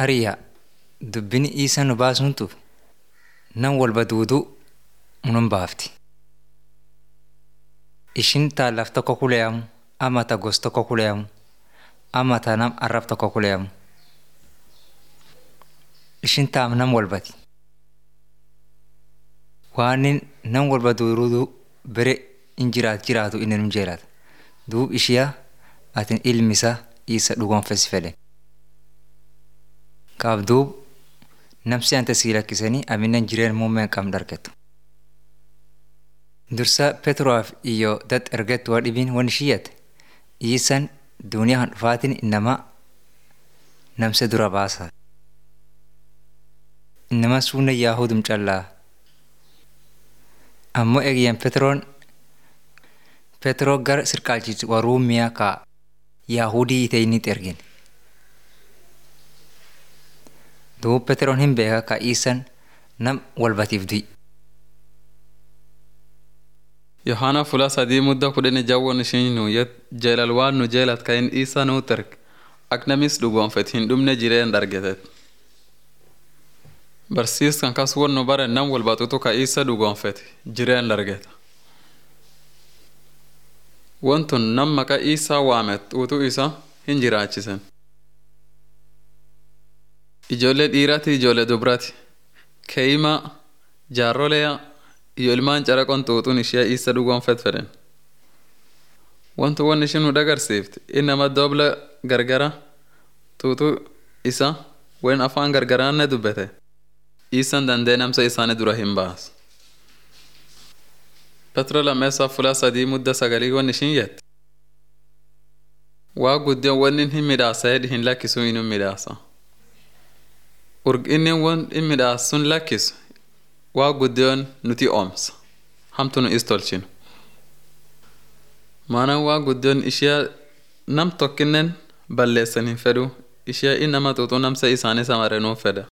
Ariyaa dubbin isa nu baasuntu nan walba duuduu nun baafti. Ishin taalaaf tokko kuleyamu ama ta gos tokko kuleyamu ama ta nam arrab tokko kuleyamu. Ishin taam nam walbati. Waanin nam walba duuduu bere in jiraat jiraatu inni nun jeelata. Duub ishiyaa atin ilmisa isa dhugoonfes fedhe. Kaaf duub namsi ante sii lakkisanii aminen jireen muummeen qabn dargettu. Dursa Petroof iyo dat ergettu waa dhibiin wan ishiyyate iisan duuniyaa han dhufaatin innama namse dura baasa. Innama suunne yaahudum callaa. Ammoo eegiyyan Petroon Petroo gara sirqaalchiis waruumiyaa ka yaahudii iteenit ergin. Duub Petroon hin beeka ka iisan nam walbatiif du'i. Yohaana fula sadii mudda kudhanii jawwoon ishiin nu jeelal waan nu jeelat kayin isa nuu terg ak namis dhugoonfet hin dhumne jireen dargetet. Barsiiskan kas won nu bare nam walbatutu ka isa dhugoonfet jireen dargeta. Wontun nam maqa isaa waamet utuu isa hin jiraachisen. Ijoollee dhiirati ijoollee dubrati keeyima jaarroleya iyo ilmaan caraqon xuuxuun ishee isa dhugoonfet fedhen. Wantu wan ishin nu dagarsiifte innama dobla gargara xuuxuu isa wen afaan gargaraanne dubbete isan dandee namsa isaanii dura hin baas. Petro lammeessaa fulaa sadii mudda sagalii wan ishin jette. Waa guddion wannin hin midhaasa hedhi hin lakkisuu inuu midhaasa. Urginnin won in midhaas sun lakkisu waa guddion nuti oomsa. Hamtu nu is tolchinu. Maanaan waa guddion ishee nam tokkinnen balleessan hin fedhu ishee innama xuuxuu namsa isaanii samarenuu fedha.